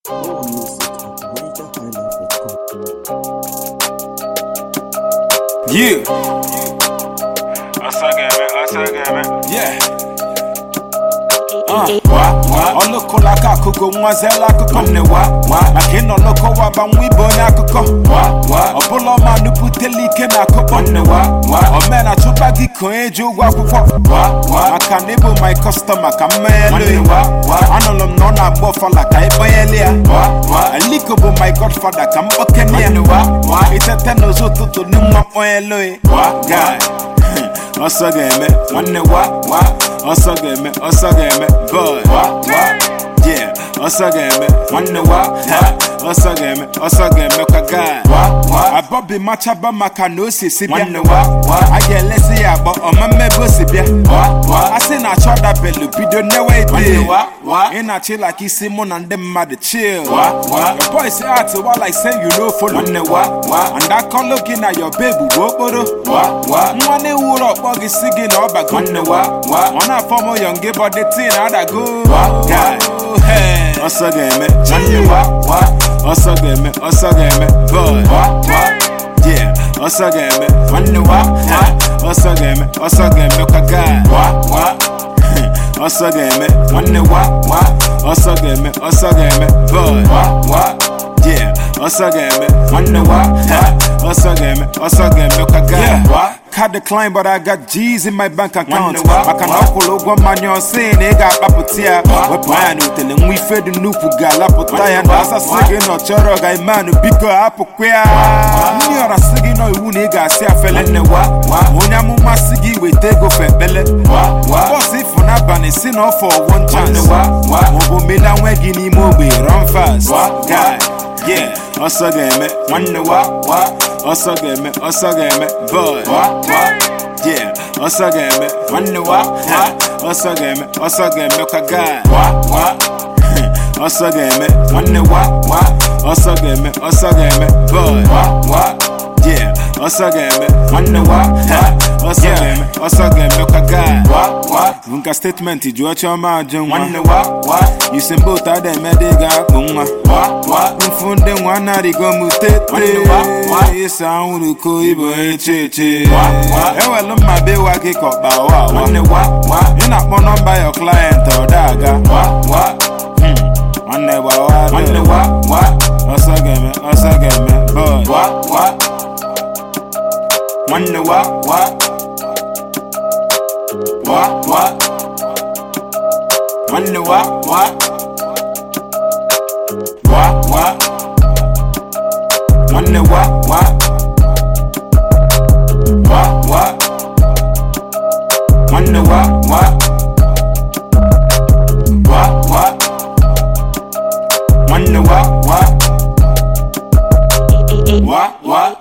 More music at RadioHighlife.com. Yeah, Asagame, Asagame. yeah. Uh, wa, wa. Ọlụkụla aka akụkọ nwazela akụkọ nne wa wa maka ịnọ n'ụkọ waba nwa ibe onye akụkọ wa wa ọbụla ọma nupụtela ike na akụkọ nne wa wa omena chụba gị ka onye ji ụgwọ akwụkwọ wa wa maka na ịbụ my customer ka mmeghelu wa wa anụrụ m na ọ na-agba ọfala ka ịkpanyelu ya wa wa aliko bụ my godfather ka mkpokene ya wa wa itete n'ụzọ ụtụtụ n'ịnwa mkpanyelu ya wa guy ọsọ ga-eme nwanne wa wa ọsọ ga-eme ọsọ ga-eme boy wa wa yeah ọsọ ga-eme nwanne wa ha ọsọ ga-eme ọsọ ga-eme kwa guy wa wa abọbi machaba maka na o si si bịa nwanne wa wa a ga-elezi ya agbọ ọma mmebe o si bịa wa wa a sị na achọ dabelu bido newe ide wa wa ị na-achị like isi mụ na ndị mmadụ chill wa wa your boys act wa like say you no follow nwanne wa wa and akọlụ gị na your babe bụ okporo wa wa nwa na-ewuru ọkpọ gị si gị na ọbago nwanne wa wa ọ na-afọ m yọng gị bọdị tii na adago wa guy hey. ọsọ ga-eme nwanne wa wa ọsọ ga-eme ọsọ ga-eme boy wa wa yeah ọsọ ga-eme nwanne wa ha ọsọ ga-eme ọsọ ga-eme kwa guy wa wa ọsọ ga-eme nwanne wa wa ọsọ ga-eme ọsọ ga-eme boy wa wa yeah ọsọ ga-eme nwanne wa ha ọsọ ga-eme ọsọ ga-eme kwa guy wa Card decline but I got G's in my bank account maka na ọ kwụrụ ụgwọ mmanya ọsị na ị ga-akpapụta ya wepụ anya na utele nwa ife dị n'ukwu ga-alapụta ya na asasị gị na ọ chọrọ ga imanụ biko hapụkwa ya ndị ọra sị gị nọ iwu na ị ga-asị afele nne wa onye amụma sị gị weta ego fe ekpele bọs ifụ n'abalị si na ọfọ one chance maọbụ mela nwe gị n'ime ogbe run fast guy yeah ọsọ ga-eme nwanne wa wa ọsọ ga-eme ọsọ ga-eme boy wa wa yeah ọsọ ga-eme nwanne wa ha ọsọ ga-eme ọsọ ga-eme kwa guy wa wa ọsọ ga-eme nwanne wa wa ọsọ ga-eme ọsọ ga-eme boy wa wa yeah ọsọ ga-eme nwanne wa ha ọsọ ga-eme ọsọ ga-eme kwa guy wa wa nka statement jụọ chiọma ajụ nwa nwanne wa wa yusembe otu ada eme dị ga-akpụ nwa wa wa mfu ndị nwa narịgo m tete ịsa anwụrụ ko ibo eche eche ewelu mma be wa gị ka ọkpa wa nwanne wa wa ị na-akpọ nọmba your client ọ daga wa wa nwanne gbawa nwanne wa wa ọsọ ga-eme ọsọ ga-eme boy wa wa nwanne wa wa wa wa nwanne wa wa wa wa nwanne wa wa wa wa nwanne wa wa wa wa nwanne wa wa wa wa